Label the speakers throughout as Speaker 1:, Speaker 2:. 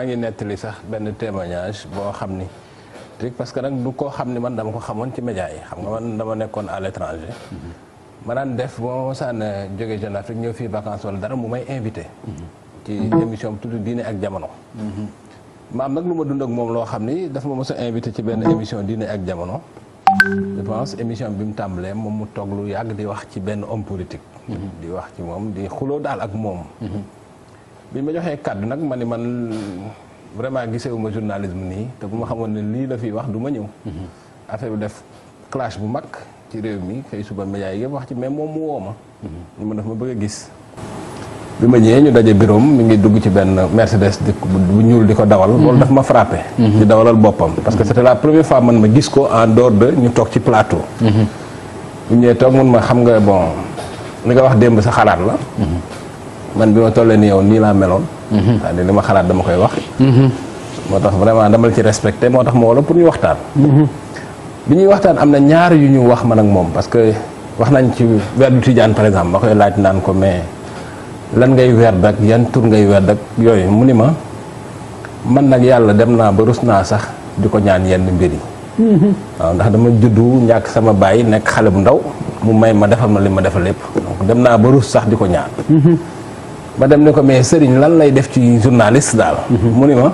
Speaker 1: maa ngi nettali sax benn témoignage boo xam ni parce que nag du koo xam ni man dama ko xamoon ci média yi xam nga man dama nekkoon à l'étranger ma daan def boo mosaan jóge Jeune Afrique ñëw fii vacances wala dara mu may invité ci émission bi tudd diine ak jamono ma am nag lu ma dund ak moom loo xam ni dafa ma mos a invité ci benn émission diine ak jamono je pense émission bi mu tàmbalee moom mu toog lu yàgg di wax ci benn homme politique di wax ci moom di xuloo daal ak moom bi ma joxee kàddu nag ma ni man vraiment gisewuma journalisme nii te bu ma xamoon ne lii la fiy wax du ma ñëw affaire bi def clash bu mag ci réew mi xëy suba média yi yëpp wax ci mais moom mu woo ma ñu ma daf ma bëgg a gis bi ma ñëwee ñu daje bureau mi ngi dugg ci benn Mercedes di bu ñuul di ko dawal loolu daf ma frappé di dawalal boppam parce que c'était la première fois man ma gis ko en dehors de ñu toog ci plateau bu ñëwee toog mun ma xam nga bon li nga wax démb sa xalaat la man bi ma tollee ni yow nii laa meloon c'est-à-dire li ma xalaat dama koy wax moo tax vraiment dama la ci respecté moo tax ma wala pour ñu waxtaan bi ñuy waxtaan am na ñaar yu ñu wax man ak moom parce que wax nañ ci weer du Tijaan par exemple ma koy laaj naan ko mais lan ngay weer dak yan tur ngay weer dak yooyu mu ni ma man nag yàlla dem naa ba rus naa sax di ko ñaan yenn mbir yi waaw ndax dama juddu ñàkk sama bàyyi nekk xale bu ndaw mu may ma defal ma li ma defal lépp donc dem naa ba rus sax di ko ñaan ma dem ne ko mais sëriñ lan lay def ci journaliste daal mu ni ma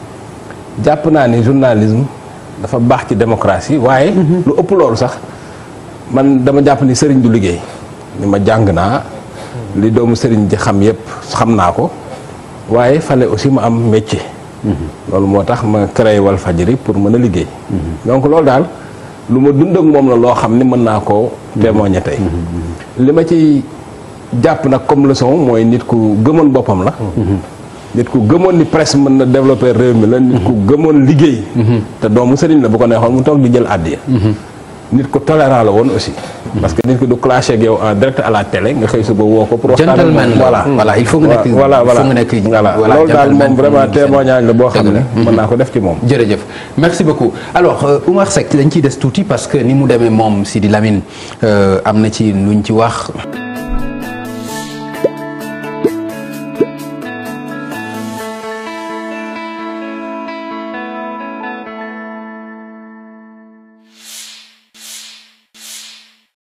Speaker 1: jàpp naa ni journalisme dafa baax ci démocratie waaye lu ëpp loolu sax man dama jàpp ni sëriñ du liggéey ni ma jàng naa li doomu sëriñ ji xam yépp xam naa ko waaye fale aussi ma am métier loolu moo tax ma créé Walfadjri pour mën a liggéey donc loolu daal lu ma dund ak moom la loo xam ni mën naa koo témoigner tey li ma ci jàpp nag comme leçon mooy nit ku gëmoon boppam la nit ku gëmoon ni presse mën na développer réew mi la nit ku gëmoon liggéey te doomu sëriñ la bu ko neexoon mu toog di jël àddiya nit ku tolérant la woon aussi parce que nit ku du clashé ak yow en direct à la télé nga xëy suba woo ko pour waxtaan
Speaker 2: gentleman
Speaker 1: voilà
Speaker 2: voilà il faut nga nekk
Speaker 1: voilà
Speaker 2: il faut nga nekk
Speaker 1: voilà loolu daal moom vraiment témoignage la boo xam ne mën naa ko def ci moom
Speaker 2: jërëjëf merci beaucoup alors euh, Oumar Seck dañ ciy des tuuti parce que ni mu demee moom Sidi Lamine euh, am na ci luñ ci wax